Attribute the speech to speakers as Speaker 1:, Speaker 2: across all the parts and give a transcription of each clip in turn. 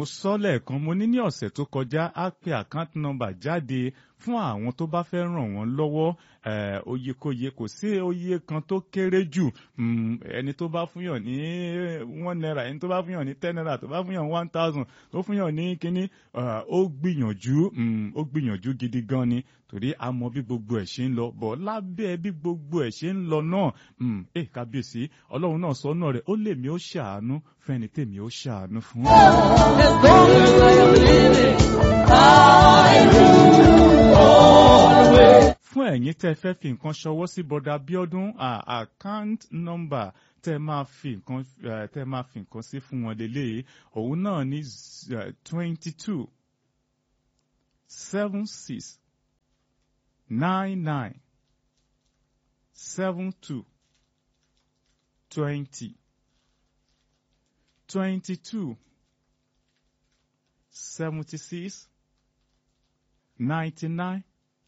Speaker 1: sọ lẹ́ẹ̀kan mo ní ní ọ̀sẹ̀ tó kọjá á pe account number jáde fún àwọn tó bá fẹ́ ràn wọ́n lọ́wọ́ oyekóye kò sí oye kan tó kéré jù ẹni tó bá fúnyàn ní one naira ẹni tó bá fúnyàn ní ten naira tó bá fúnyàn one thousand tó fúnyàn ní kínní ó gbìyànjú ó gbìyànjú gidi gan ni torí a mọ bí gbogbo ẹ̀ ṣe ń lọ bọ̀ lábẹ́ bí gbogbo ẹ̀ ṣe ń lọ náà ẹ kábíyèsí ọlọ́run náà sọ náà rẹ̀ ó lè mi ó ṣàánú fẹ́ni tèmi ó ṣàánú fún.
Speaker 2: As long as I am living, I will always.
Speaker 1: fún ẹ̀yin tẹ́ fẹ́ fi nǹkan ṣọwọ́ sí bọ́dà bíọ́dún account number tẹ́ máa fi nǹkan eh, tẹ́ máa fi nǹkan sí fún wọn lélẹ̀ òun náà ní twenty two seven six nine nine seven two twenty twenty two seventy six ninety nine.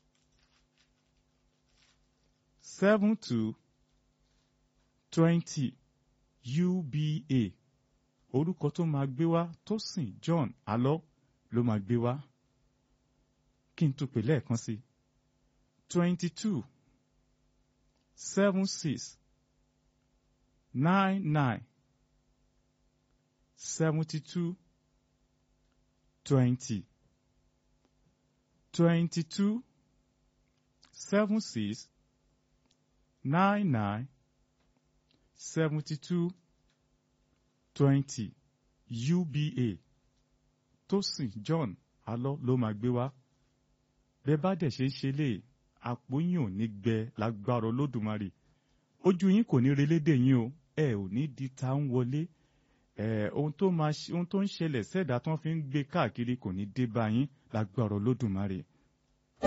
Speaker 1: seven two twenty UBA orúkọ tó máa gbé wá Tósìn John Alọ́ ló máa gbé wá kí n tún pè lẹ́ẹ̀kan sí twenty two seven six nine nine seventy two twenty twenty two seven six nine nine seventy two twenty UBA Tósìn John Alọ́ ló máa gbé wá bẹ́ẹ̀ bá dẹ̀ ṣe ń ṣe lè àpò yín ò ní gbẹ lágbára Olódùmarè ojú yín kò ní relédè yín o ẹ ò ní di ta ń wọlé ẹ ohun tó máa ohun tó ń ṣẹlẹ̀ sẹ́dá tó ń fi ń gbé káàkiri kò ní dé bá yín lágbára Olódùmarè